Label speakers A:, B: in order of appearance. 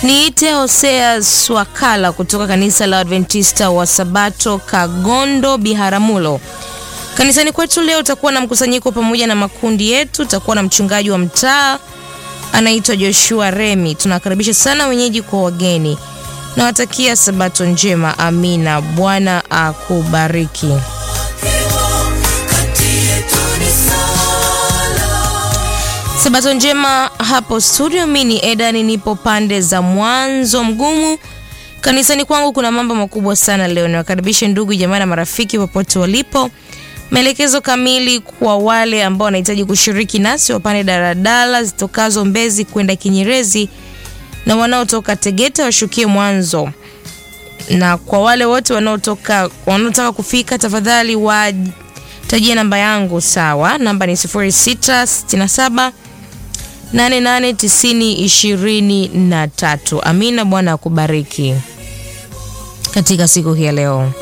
A: Niite Hosea Swakala kutoka kanisa la Adventista wa Sabato Kagondo Biharamulo. Kanisani kwetu leo utakuwa na mkusanyiko pamoja na makundi yetu. Utakuwa na mchungaji wa mtaa anaitwa Joshua Remi. Tunakaribisha sana wenyeji kwa wageni. Nawatakia Sabato njema. Amina. Bwana akubariki. Sabato njema hapo studio. Mimi ni Edani, nipo pande za mwanzo mgumu. Kanisani kwangu kuna mambo makubwa sana leo. Niwakaribishe ndugu jamaa na marafiki popote walipo. Maelekezo kamili kwa wale ambao wanahitaji kushiriki nasi, wapande daladala zitokazo Mbezi kwenda Kinyerezi na wanaotoka Tegeta washukie Mwanzo, na kwa wale wote wanaotoka wanaotaka kufika, tafadhali watajie namba yangu. Sawa, namba ni 0667 889023. Amina. Bwana akubariki katika siku hii ya leo.